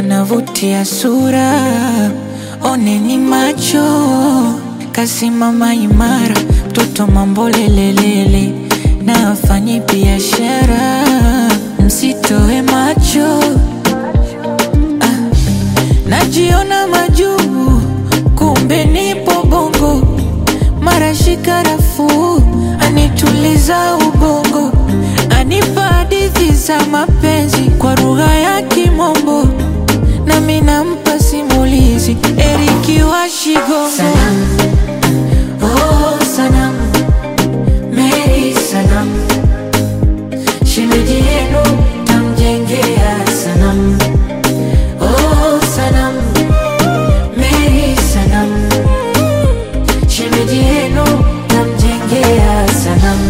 navutia sura, oneni macho, kasimama imara, mtoto mambo lelelele, na afanyi biashara, msitoe macho ah, najiona majuu, kumbe nipo bongo, mara shika rafuu, anituliza ubongo, anipa hadithi za mapenzi kwa lugha ya Kimombo, nami nampa simulizi Eriki wa Shigongo. Sanam, oh sanam, Mary sanam, shemeji yenu tamjengea sanam, oh sanam, Mary sanam, shemeji yenu tamjengea sanam.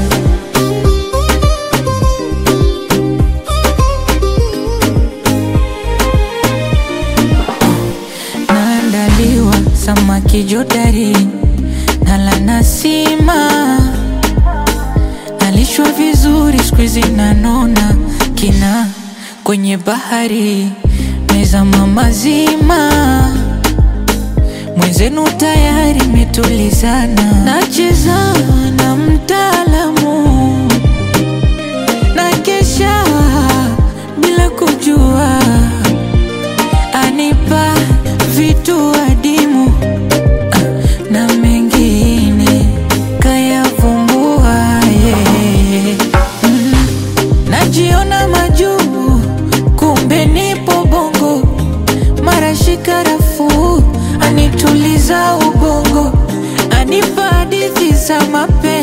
naandaliwa samaki jodari nala nasima nalishwa vizuri skuizi nanona kina kwenye bahari mezama mazima mwenzenu tayari metulizana nacheza na mtaalamu na kesha bila kujua anipa vitu adimu ah, na mengine kayavumbua yeah. mm. Najiona majuu, kumbe nipo bongo, mara shika rafuu, anituliza ubongo, anipa hadithi za mapenzi